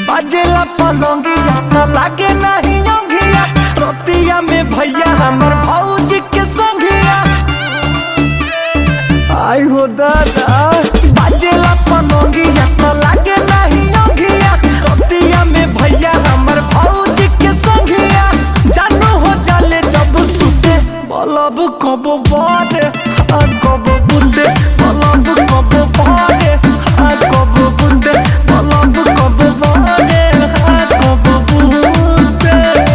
बाजेला पलंगिया न लागे नहीं योगिया रोतिया में भैया हमर भौजी के संगिया आई हो दादा बाजेला पलंगिया न लागे नहीं योगिया रोतिया में भैया हमर भौजी के संगिया जानू हो जाले जब सुते बलब कब बारे आ कब बुंदे बलब कब बारे आ कब बुंदे बलब कब बारे आ कब बुंदे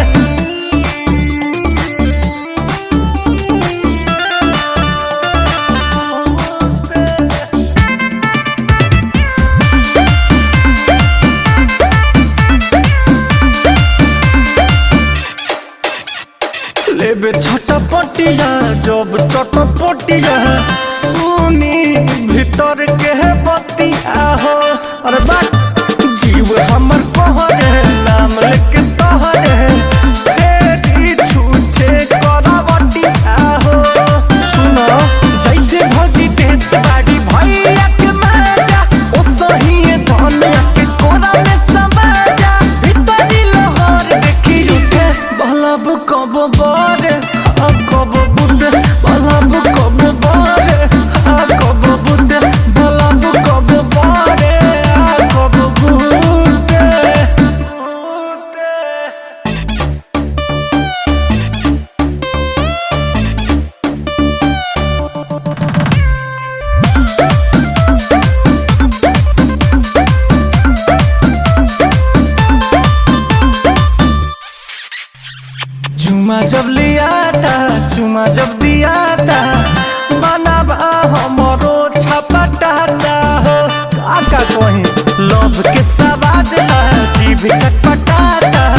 लेबे छटपटिया जब चटपटिया सुनी भीतर के है बतिया हो अरे बात जीव हमर कहरे नाम लेके तहरे फेरी छूछे करवटिया हो सुनो जैसे भौजी देत बाड़ी भैया के माजा ओ सही धनिया के कोना में समाजा भीतरी लोहर देखी उठे बलब कब बारे आ कब बुंदे बलब कब बारे आ कब बुंदे बलब कब बारे आ कब बुंदे बुंदे चुमा जब लिया था चुमा जब दिया था बनाबा हमरो छपटाता हो काका कहीं लोभ के सवाद ला जीभ चटपटाता